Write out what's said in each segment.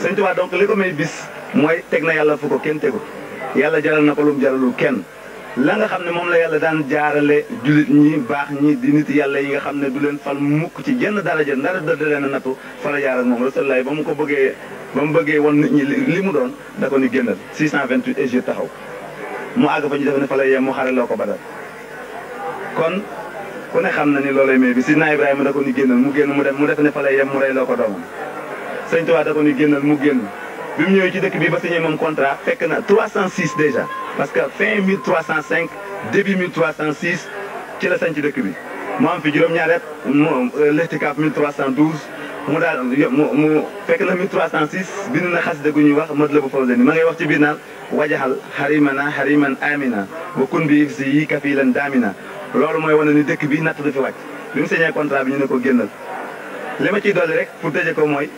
sëñ Tuubaa donc li ko may bis mooy teg na yàlla fu ko kenn tegu yàlla jaral na ko lu mu jaralul kenn la nga xam ne moom la yàlla daan jaarale jullit ñi baax ñi di nit yàlla yi nga xam ne du leen fal mukk ci jenn daraja ndara dëdd leen a nattu fa la jaar ak moom rasulullah ba mu ko bëggee ba mu bëggee won nit ñi li mu doon da ko ni génnal 628 Égypte taxaw mu àgg fa ñu def ne fa lay yem mu xare loo ko badal kon ku ne xam na ni loolay may bi si naa Ibrahima da ko ni génnal mu génn mu def mu def ne fa lay yem mu rey loo ko doomam sëñ Tuubaa da ko ni génnal mu génn bi mu ñëwee ci dëkk bi ba signé moom contrat fekk na 306 déjà parce que fin 1305 début 1306 ci la sañ ci dëkk bi mu am fi juróom-ñaari at mu lextikaaf 1312 mu daal mu mu fekk na 1306 bind na xasida gu ñuy wax mot la bu fawse ni ma ngay wax ci biir naan wajaxal xarimana xariman amina wa kun bi si yi kafilan daamina loolu mooy wane ni dëkk bi natt du fi wàcc bi mu signé contrat bi ñu ne ko génnal li ma ciy dolli rek pour tëje ko mooy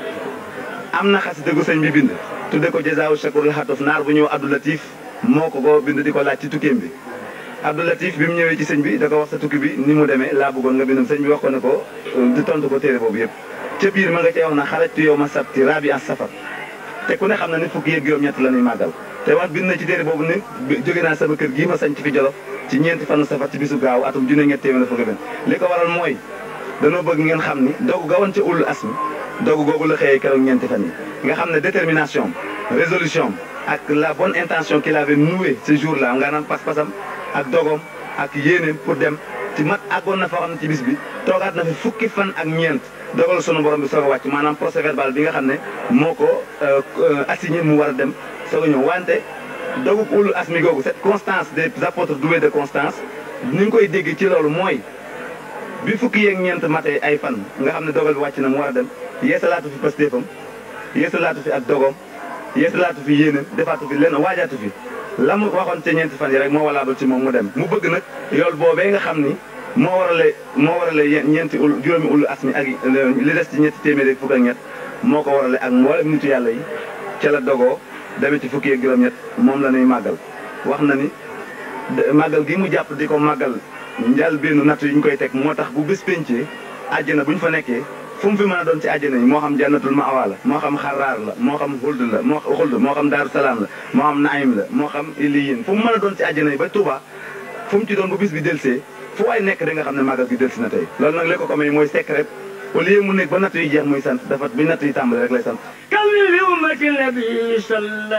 am na xasida gu sëñ bi bind tudde ko jazaawu shakurul xatuf naar bu ñëw Abdou Latif moo ko ko bind di ko laaj ci tukkeem bi Abdou Latif bi mu ñëwee ci sëñ bi da ko wax sa tukki bi ni mu demee laa bëggoon nga bindam sëñ bi wax ko ne ko di tontu ko téere boobu yëpp ca biir ma nga cee wax na xarajtu yow ma sabti rabi an safar te ku ne xam na ni fukki yëg juróom-ñett la ñuy màggal te wax bind na ci téere boobu ni jóge naa sama kër gii ma sañ ci fi Jolof ci ñeenti fanu safar ci bisu gaaw atum junne ñett téeméer fukki benn li ko waral mooy danoo bëgg ngeen xam ni dogu gawoon ca ulul asmi dogu googu la xëyee keroog ñeenti fan yi nga xam ne détermination résolution ak la bonne intention qu'il avait nouée ce jour là nga naan pas-pasam ak dogom ak yéeneem pour dem ci mat àggoon na foo xam ne ci bis bi toogaat na fi fukki fan ak ñeent dogal sunu borom bi soog a wàcc maanaam procès verbal bi nga xam ne moo ko assigné mu war a dem soog a ñëw wante dogu ulul asmi googu cette constance des apôtres doués de constance ni ñu koy dégg ci loolu mooy bi fukki yeeg ñeent matee ay fan nga xam ne dogal bi wàcc na mu war a dem yeesalaatu fi pastéefam yeesalaatu fi ak dogom yeesalaatu fi yéenam defaatu fi lenn waajaatu fi la mu waxoon ca ñeenti fan yi rek moo walaabal ci moom mu dem mu bëgg nag yool boobee nga xam ni moo warale moo warale ñeenti ul juróomi ulu asmi ak li des ci ñetti téeméeri fukk ak ñett moo ko warale ak mboolem nitu yàlla yi ca la dogoo demee ci fukki yeeg juróom-ñett moom la ñuy màggal wax na ni màggal gi mu jàpp di ko màggal njal benn natt yi ñu koy teg moo tax bu bés pencee àjjana bu ñu fa nekkee fu mu fi mën a doon ci àjjana yi moo xam jannatul ma'wa la moo xam xaraar la moo xam xuld la moo xuld moo xam daaru salaam la moo xam naim la moo xam iliyin fu mu mën a doon ci àjjana yi ba Touba fu mu ci doon bu bis bi delsee fu waay nekk da nga xam ne màggal gi delsi na tey loolu nag li ko ko may mooy secret au lieu mu nekk ba natt yi jeex muy sant dafa bi natt yi tàmbali rek lay sant كمل بأمة النبي صلى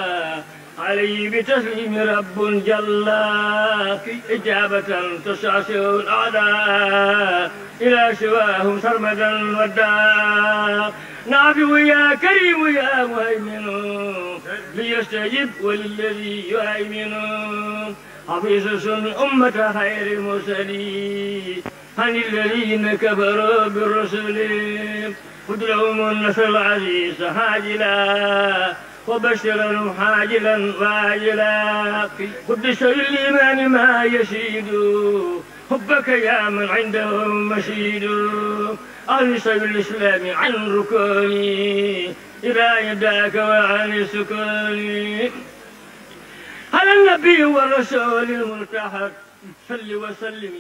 عليه بتسليم رب جل إجابة تشعشع الأعداء إلى سواهم سرمدا ودا نافع يا كريم يا مهيمن ليستجب وللذي يهيمن حفيظ سن أمة خير المرسلين عن الذين كفروا بالرسل خذ لهم النصر العزيز عاجلا وبشرا حاجلا واجلا خذ شر الايمان ما يشيد حبك يا من عندهم مشيد عن سبيل الاسلام عن ركوني الى يداك وعن سكوني على النبي والرسول الملتحق صل وسلم